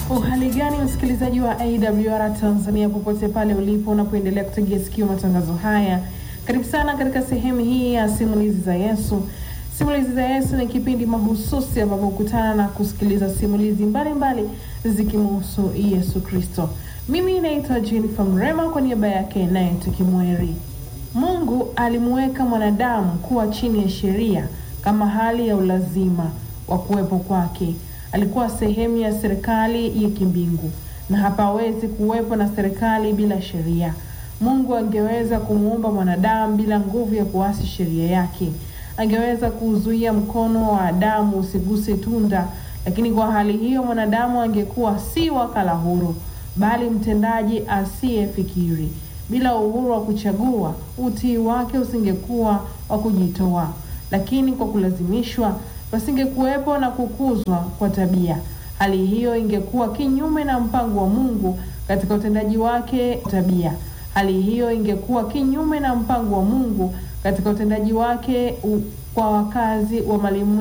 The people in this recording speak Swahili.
Uhali gani msikilizaji wa AWR Tanzania, popote pale ulipo unapoendelea kutegea sikio matangazo haya, karibu sana katika sehemu hii ya simulizi za Yesu. Simulizi za Yesu ni kipindi mahususi ambapo hukutana na kusikiliza simulizi mbalimbali zikimhusu Yesu Kristo. Mimi naitwa Jennifer Mrema kwa niaba yake naye tukimweri. Mungu alimuweka mwanadamu kuwa chini ya sheria kama hali ya ulazima wa kuwepo kwake. Alikuwa sehemu ya serikali ya kimbingu na hapawezi kuwepo na serikali bila sheria. Mungu angeweza kumuumba mwanadamu bila nguvu ya kuasi sheria yake. Angeweza kuzuia mkono wa Adamu usiguse tunda, lakini kwa hali hiyo mwanadamu angekuwa si wakala huru, bali mtendaji asiyefikiri. Bila uhuru wa kuchagua, utii wake usingekuwa wa kujitoa, lakini kwa kulazimishwa pasingekuwepo na kukuzwa kwa tabia. Hali hiyo ingekuwa kinyume na mpango wa Mungu katika utendaji wake tabia. Hali hiyo ingekuwa kinyume na mpango wa Mungu katika utendaji wake u, kwa wakazi wa mali